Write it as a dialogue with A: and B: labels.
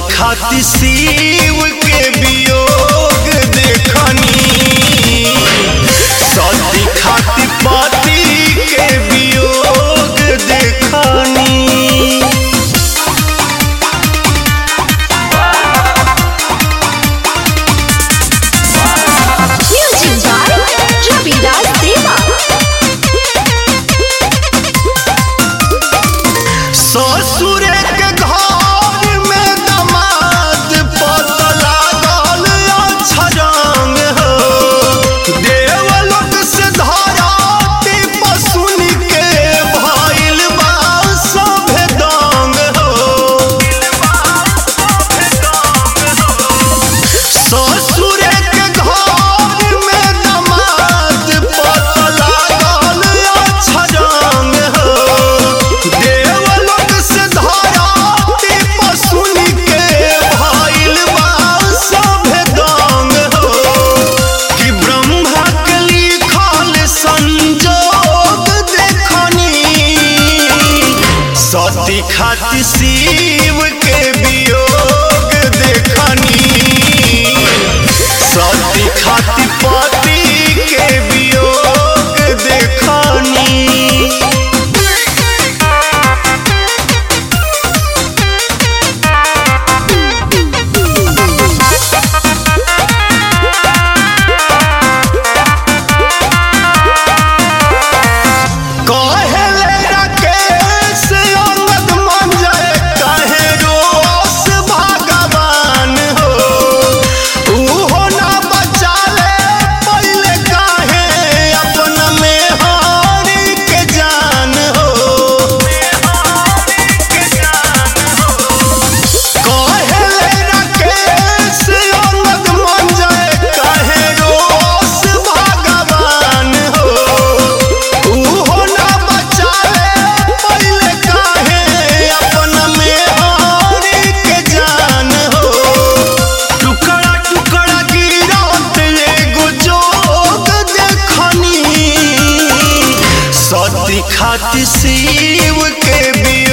A: खाति शिव के वियोग देखनी सती खाति पति के वियोग देखनी
B: Music by Ravidas Deva.
A: ससुर के घर में दमाद पत लागल अछरंग हो देवलोक से धराती पसुन के भइल बा सभे दंग हो ससुर के घर में दमाद पत लागल अछरंग हो देवलोक से धराती पसुन के भइल बा सभे दंग हो कि ब्रह्मा के लिखल संजोग देखनी सती खाति शिव के वियोग देखनी सती खाति पति के वियोग देखनी कहले राकेश अंगद मंजय कहे रोस भगवान हो उहो ना बचाले पहले काहे अपन में हारी के जान हो कहले राकेश अंगद मंजय कहे रोस भगवान हो उहो ना बचाले पहले काहे अपन में हारी के जान हो टुकड़ा टुकड़ा गिरत एगो जोग देखनी सती खाति शिव के भी